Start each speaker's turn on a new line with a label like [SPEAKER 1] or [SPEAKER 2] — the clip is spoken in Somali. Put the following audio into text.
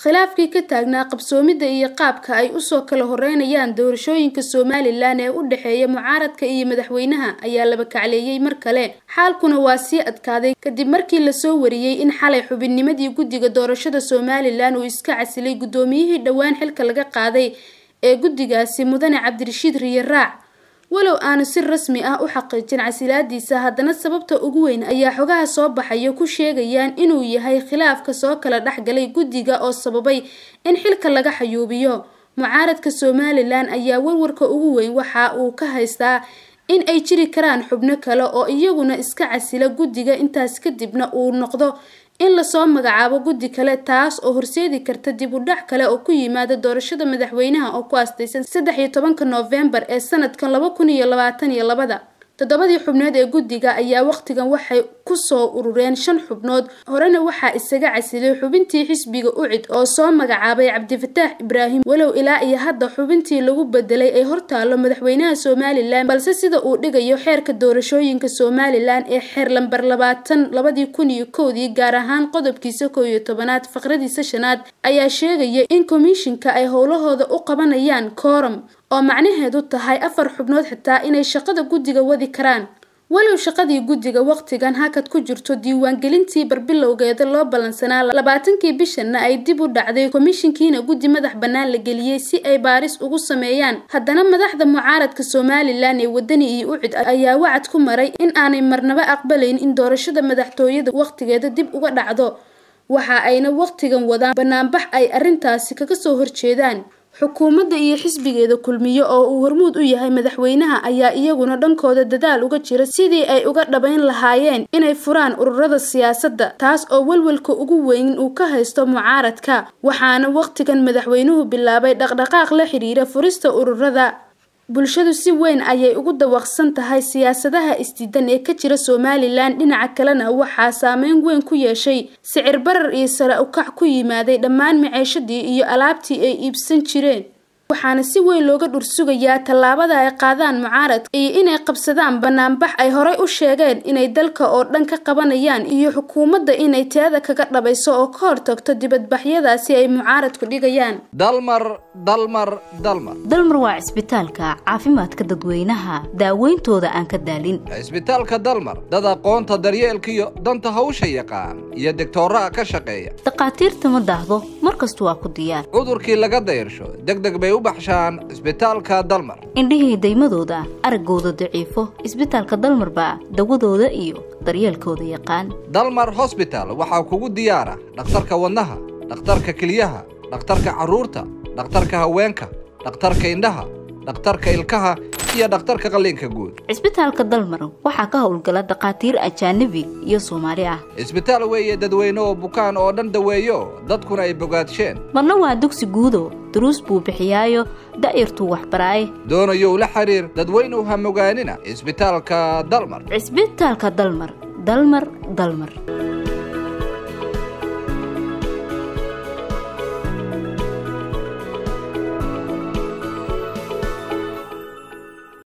[SPEAKER 1] khilaafkii ka taagnaa qabsoomidda iyo qaabka ay usoo kala horeynayaan doorashooyinka somalilan ee u dhexeeya mucaaradka iyo madaxweynaha ayaa laba kacleeyey mar kale xaalkuna waa sii adkaaday kadib markii lasoo wariyey in xalay xubinnimadii guddiga doorashada somalilan uu iska casilay guddoomiyihii dhowaan xilka laga qaaday ee guddigaasi mudane cabdirashiid riye raac walow aanu si rasmi ah u xaqiijin casilaadiisa haddana sababta ugu weyn ayaa xogaha soo baxaya ku sheegayaan inuu yahay khilaafka soo kala dhexgalay guddiga oo sababay in xilka laga xayuubiyo mucaaradka somalilan ayaa warwarka ugu weyn waxa uu ka haystaa in ay jiri karaan xubno kale oo iyaguna iska casila guddiga intaas kadibna uu noqdo in lasoo magacaabo guddi kale taas oo horseedi karta dib u dhac kale oo ku yimaada doorashada madaxweynaha oo ku aastaysan saddex iyo tobanka noofembar ee sanadkan laba kun iyo labaatan iyo labada toddobadii xubnood ee guddiga ayaa waqtigan waxay kusoo urureen shan xubnood horena waxaa isaga casilay xubintii xisbiga ucid oo soo magacaabay cabdifataax ibraahim walow ilaa iyo hadda xubintii lagu bedelay ay hortaalo madaxweynaha somalilan balse sida uu dhigayo xeerka doorashooyinka somalilan ee xeer lambar labaatan labadii kun iyo kowdii gaar ahaan qodobkiisa kow iyo tobanaad faqradiisa shanaad ayaa sheegaya in komishinka ay howlahooda u qabanayaan kooram oo macnaheedu tahay afar xubnood xitaa inay shaqada guddiga wadi karaan walow shaqadii guddiga waqtigan hakad ku jirto diiwaangelintii barbilowgeeda loo ballansanaa labaatankii bishanna ay dib u dhacday komishinkiina guddi madax bannaan la geliyey si ay baaris ugu sameeyaan haddana madaxda mucaaradka somalilan ee wadani iyo ucid ayaa wacad ku maray in aanay marnaba aqbalayn in doorashada madaxtooyada waqtigeeda dib uga dhacdo waxa ayna waqtigan wadaan banaanbax ay arrintaasi kaga soo horjeedaan xukuumadda iyo xisbigeeda kulmiye oo uu hormuud u yahay madaxweynaha ayaa iyaguna dhankooda dadaal uga jira sidii ay uga dhabayn lahaayeen inay furaan ururada siyaasadda taas oo welwelka ugu weyn uu ka haysto mucaaradka waxaana waqtigan madaxweynuhu bilaabay dhaqdhaqaaq la xiriira furista ururada bulshadu si weyn ayay ugu dawaqsan tahay siyaasadaha isdiidan ee ka jira somalilan dhinaca kalena waxaa saameyn weyn ku yeeshay sicir barar iyo sare ukac ku yimaaday dhammaan maceeshadii iyo alaabtii ay iibsan jireen waxaana si weyn looga dhursugayaa tallaabada ay qaadaan mucaaradka iyo inay qabsadaan banaanbax ay horay u sheegeen inay dalka oo dhan ka qabanayaan iyo xukuumadda inay teeda kaga dhabayso oo ka hortagto dibadbaxyadaasi ay mucaaradku dhigayaan
[SPEAKER 2] dalmar dalmar dalmar
[SPEAKER 3] dalmar waa cisbitaalka caafimaadka dadweynaha daaweyntooda aan ka daalin
[SPEAKER 2] cisbitaalka dalmar dad aqoonta daryeelkiyo danta hawsha yaqaan iyo digtooraha ka shaqeeya
[SPEAKER 3] dhakhaatiirta ma daahdo mar kastu waa ku diyaar
[SPEAKER 2] cudurkii laga dayarsho degdeg bay u baxshaan cisbitaalka dalmar
[SPEAKER 3] indhihii daymadooda araggooda daciifo cisbitaalka dalmar baa dawadooda iyo daryeelkooda yaqaan
[SPEAKER 2] dalmar hosbital waxaa kugu diyaara dhakhtarka wadnaha dhakhtarka keliyaha dhakhtarka carruurta dhakhtarka haweenka dhakhtarka indhaha dhakhtarka ilkaha iyo dhakhtarka qalliinka guud
[SPEAKER 3] cisbitaalka dalmar waxaa ka howlgala dhakhaatiir ajaanabi iyo soomaali ah
[SPEAKER 2] cisbitaal weeye dadweyne oo bukaan oo dhan daweeyo dadkuna ay bogaadsheen
[SPEAKER 3] marna waa dugsi guudo duruus buu bixiyaayo da'yartuu waxbaraaye
[SPEAKER 2] doonayow la xiriir dadweynuw ha mogaanina cisbitaalka dalmar
[SPEAKER 3] cisbitaalka dalmar dalmar dalmar